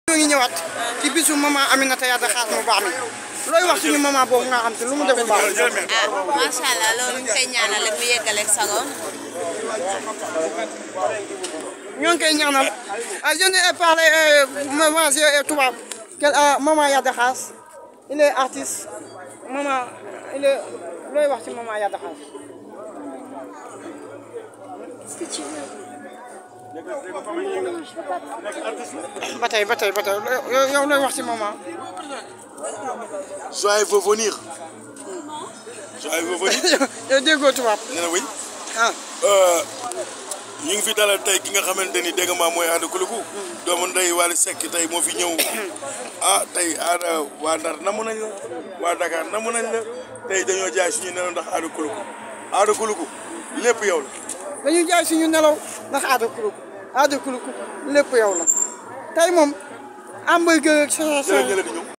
ñoo ngi ñëwaat ci bisu maman Aminata Yade Xaas mu baax mi looy wax suñu maman boobu nga xam te lu mu deful baax ah macha allah loolu ñu koy ñaanal rek mu yeggaleeg sagoom ñoo ngi koy ñaanal ah je ne parlé maman je tubaab quel maman Yade Xaas il est artiste maman il est looy wax ci maman Yade Xaas ba tey ba tey ba tey yow yow looy wax ci maman Joël veut venir. Joël veut venir. yow déggoo tubaab nee na wëy. ah ñu ngi fi dalal tey ki nga xamante ni dégg nga maam mooy Aada Kuluku. doomu ndey Wally Seck tey moo fi ñëw. ah tey Aada waa Ndar namu nañ la. waa Dakar namu nañ la. tey dañoo jaay suñu nelaw ndax Aada Kuluku. Aada Kuluku lépp yow la. dañuy jaay suñu nelaw ndax aada kuluku aada kuluku lépp yow la tey moom hamburger ak sa sa jërëjëf di ñëw.